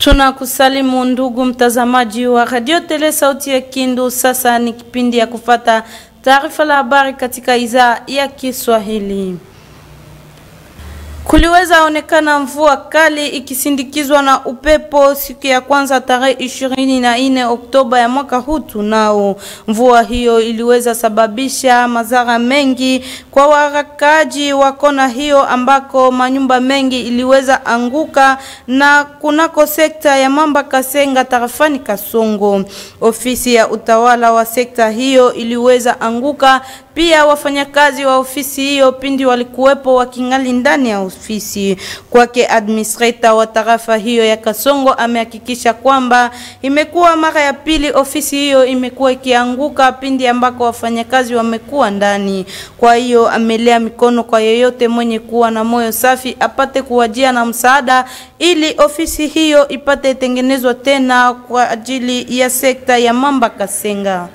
Tunakusalimu ndugu mtazamaji wa Radio Tele Sauti ya Kindu. Sasa ni kipindi ya kufata taarifa la habari katika idhaa ya Kiswahili. Kuliweza onekana mvua kali ikisindikizwa na upepo siku ya kwanza tarehe ishirini na nne Oktoba ya mwaka huu tunao. Mvua hiyo iliweza sababisha madhara mengi kwa warakaji wa kona hiyo, ambako manyumba mengi iliweza anguka na kunako sekta ya Mamba Kasenga tarafani Kasongo. Ofisi ya utawala wa sekta hiyo iliweza anguka pia wafanyakazi wa ofisi hiyo pindi walikuwepo wakingali ndani ya ofisi. Kwake administrator wa tarafa hiyo ya Kasongo amehakikisha kwamba imekuwa mara ya pili ofisi hiyo imekuwa ikianguka pindi ambako wafanyakazi wamekuwa ndani. Kwa hiyo amelea mikono kwa yeyote mwenye kuwa na moyo safi apate kuwajia na msaada ili ofisi hiyo ipate tengenezwa tena kwa ajili ya sekta ya Mamba Kasenga.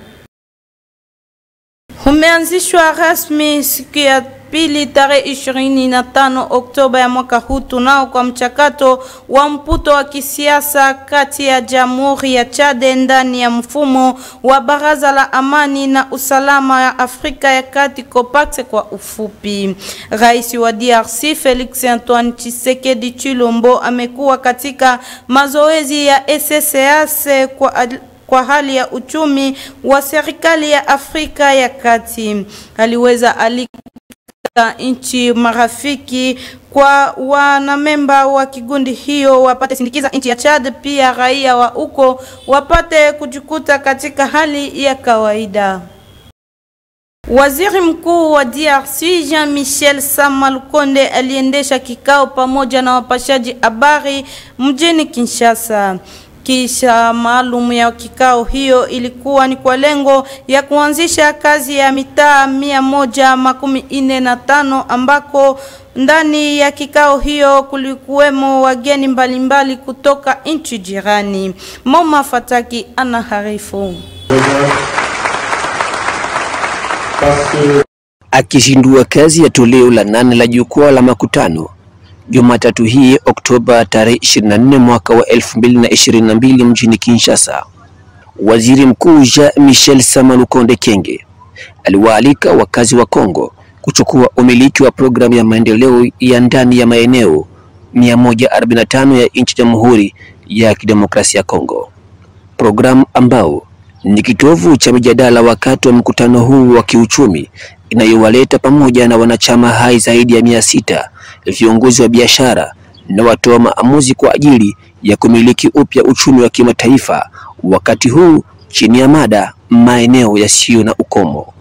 Umeanzishwa rasmi siku ya pili tarehe ishirini na tano Oktoba ya mwaka huu tunao kwa mchakato wa mputo wa kisiasa kati ya Jamhuri ya Chade ndani ya mfumo wa Baraza la Amani na Usalama ya Afrika ya Kati COPAX kwa ufupi. Rais wa DRC Felix Antoine Tshisekedi Chilombo amekuwa katika mazoezi ya SSAS kwa kwa hali ya uchumi wa serikali ya Afrika ya Kati. Aliweza alika nchi marafiki kwa wanamemba wa kigundi hiyo wapate sindikiza nchi ya Chad, pia raia wa huko wapate kujikuta katika hali ya kawaida. Waziri Mkuu wa DRC Jean-Michel Sama Lukonde aliendesha kikao pamoja na wapashaji habari mjini Kinshasa. Kisha maalum ya kikao hiyo ilikuwa ni kwa lengo ya kuanzisha kazi ya mitaa mia moja makumi ine na tano ambako ndani ya kikao hiyo kulikuwemo wageni mbalimbali kutoka nchi jirani. Moma Fataki anaharifu. Akishindua kazi ya toleo la nane la jukwaa la makutano Jumatatu hii Oktoba tarehe 24 mwaka wa 2022 mjini Kinshasa, Waziri Mkuu Jean Michel Sama Lukonde Kenge aliwaalika wakazi wa Kongo kuchukua umiliki wa programu ya maendeleo ya ndani ya maeneo 145 ya nchi Jamhuri ya Kidemokrasia ya Kongo, programu ambao ni kitovu cha mijadala wakati wa mkutano huu wa kiuchumi inayowaleta pamoja na wanachama hai zaidi ya mia sita viongozi wa biashara na watoa maamuzi kwa ajili ya kumiliki upya uchumi wa kimataifa, wakati huu chini ya mada maeneo yasiyo na ukomo.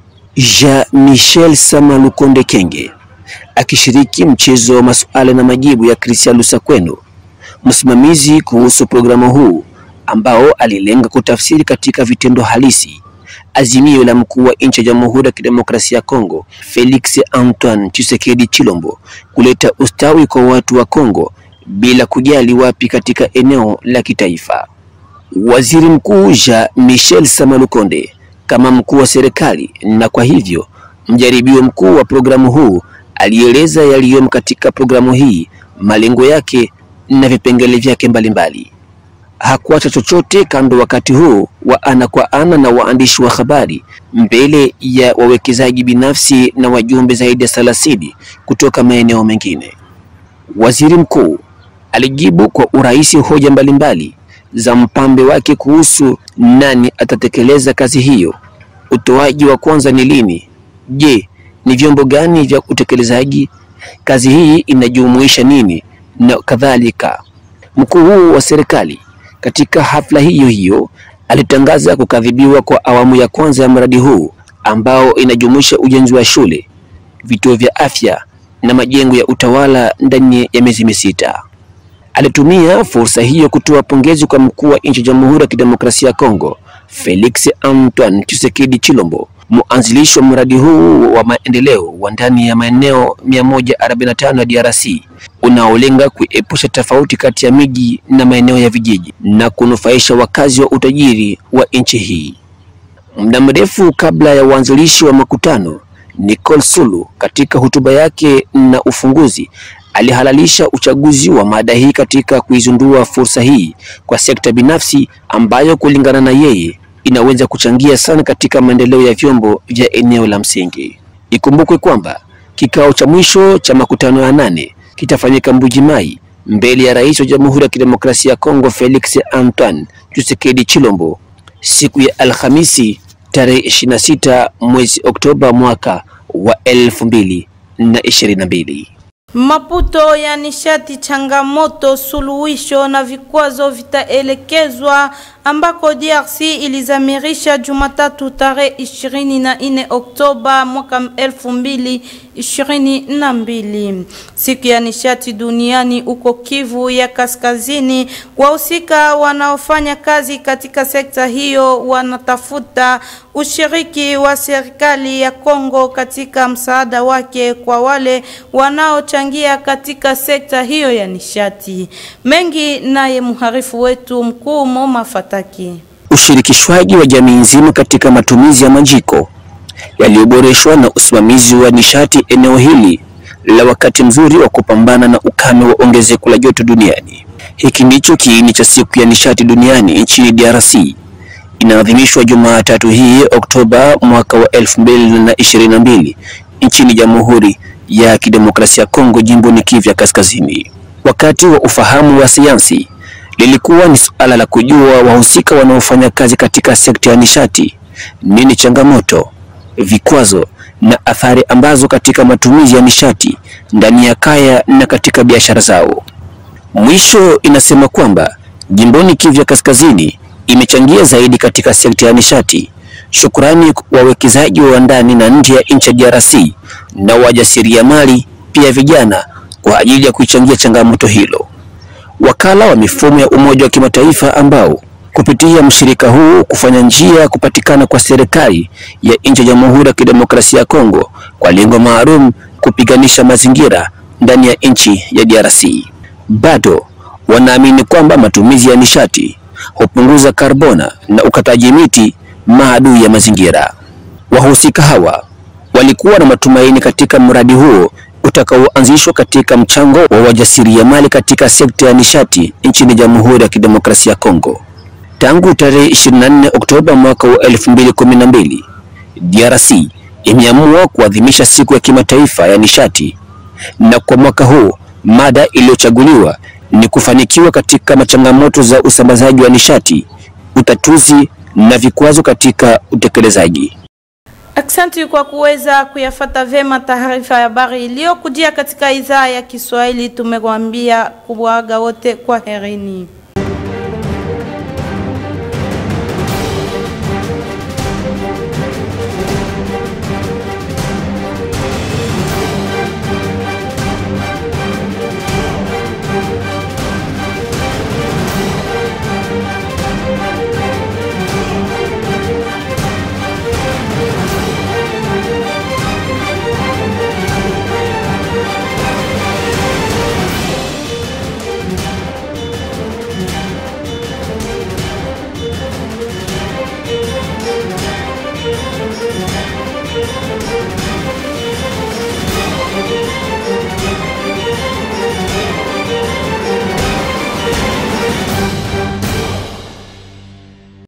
Jean Michel Sama Lukonde Kenge akishiriki mchezo wa masuala na majibu ya Christian Lusakweno, msimamizi kuhusu programu huu ambao alilenga kutafsiri katika vitendo halisi azimio la mkuu wa nchi ya Jamhuri ya Kidemokrasia ya Kongo Felix Antoine Tshisekedi Chilombo kuleta ustawi kwa watu wa Kongo bila kujali wapi katika eneo la kitaifa. Waziri Mkuu Jean Michel Sama Lukonde kama mkuu wa serikali na kwa hivyo mjaribio mkuu wa programu huu alieleza yaliyomo katika programu hii, malengo yake na vipengele vyake mbalimbali hakuacha chochote kando wakati huu wa ana kwa ana na waandishi wa habari mbele ya wawekezaji binafsi na wajumbe zaidi ya thelathini kutoka maeneo mengine. Waziri mkuu alijibu kwa urahisi hoja mbalimbali za mpambe wake kuhusu nani atatekeleza kazi hiyo. Utoaji wa kwanza ni lini? Je, ni vyombo gani vya utekelezaji? Kazi hii inajumuisha nini? na kadhalika. Mkuu huu wa serikali katika hafla hiyo hiyo alitangaza kukadhibiwa kwa awamu ya kwanza ya mradi huu ambao inajumuisha ujenzi wa shule, vituo vya afya na majengo ya utawala ndani ya miezi misita. Alitumia fursa hiyo kutoa pongezi kwa mkuu wa nchi ya Jamhuri ya Kidemokrasia ya Kongo Felix Antoine Tshisekedi Chilombo, mwanzilishi wa mradi huu wa maendeleo wa ndani ya maeneo 145 ya DRC unaolenga kuepusha tofauti kati ya miji na maeneo ya vijiji na kunufaisha wakazi wa utajiri wa nchi hii. Muda mrefu kabla ya uanzilishi wa makutano, Nicole Sulu katika hotuba yake na ufunguzi alihalalisha uchaguzi wa mada hii katika kuizundua fursa hii kwa sekta binafsi ambayo kulingana na yeye inaweza kuchangia sana katika maendeleo ya vyombo vya eneo la msingi. Ikumbukwe kwamba kikao cha mwisho cha makutano ya nane kitafanyika Mbujimai mbele ya Rais wa Jamhuri ya Kidemokrasia ya Kongo Felix Antoine Tshisekedi Chilombo siku ya Alhamisi tarehe 26 mwezi Oktoba mwaka wa elfu mbili na ishirini na mbili. Maputo ya nishati, changamoto, suluhisho na vikwazo vitaelekezwa ambako DRC ilizamirisha Jumatatu tarehe 24 Oktoba mwaka 2022. Siku ya nishati duniani uko Kivu ya Kaskazini. Wahusika wanaofanya kazi katika sekta hiyo wanatafuta ushiriki wa serikali ya Kongo katika msaada wake kwa wale wanaochangia katika sekta hiyo ya nishati. Mengi naye mharifu wetu mkuu Moma Fataki. Ushirikishwaji wa jamii nzima katika matumizi ya majiko yaliyoboreshwa na usimamizi wa nishati eneo hili la wakati mzuri wa kupambana na ukame wa ongezeko la joto duniani. Hiki ndicho kiini cha siku ya nishati duniani nchini DRC inaadhimishwa Jumatatu hii Oktoba mwaka wa elfu mbili na ishirini na mbili nchini Jamhuri ya Kidemokrasia ya Kongo jimboni Kivu ya Kaskazini. Wakati wa ufahamu wa sayansi lilikuwa ni suala la kujua wahusika wanaofanya kazi katika sekta ya nishati, nini changamoto, vikwazo na athari ambazo katika matumizi ya nishati ndani ya kaya na katika biashara zao. Mwisho inasema kwamba jimboni Kivu ya Kaskazini imechangia zaidi katika sekta ya nishati, shukrani kwa wawekezaji wa ndani na nje ya nchi ya DRC na wajasiriamali pia vijana kwa ajili ya kuichangia changamoto hilo. Wakala wa mifumo ya Umoja wa Kimataifa ambao kupitia mshirika huu kufanya njia ya kupatikana kwa serikali ya nchi ya Jamhuri ya Kidemokrasia ya Kongo kwa lengo maalum kupiganisha mazingira ndani ya nchi ya DRC. Bado wanaamini kwamba matumizi ya nishati hupunguza karbona na ukataji miti maadui ya mazingira. Wahusika hawa walikuwa na matumaini katika mradi huo utakaoanzishwa katika mchango wa wajasiriamali katika sekta ya nishati nchini Jamhuri ya Kidemokrasia ya Kongo. Tangu tarehe 24 Oktoba mwaka wa 2012, DRC imeamua kuadhimisha siku ya kimataifa ya nishati, na kwa mwaka huu mada iliyochaguliwa ni kufanikiwa katika machangamoto za usambazaji wa nishati, utatuzi na vikwazo katika utekelezaji. Aksanti kwa kuweza kuyafata vema taarifa ya habari iliyokujia katika idhaa ya Kiswahili. Tumekuambia kuwaga wote kwa herini.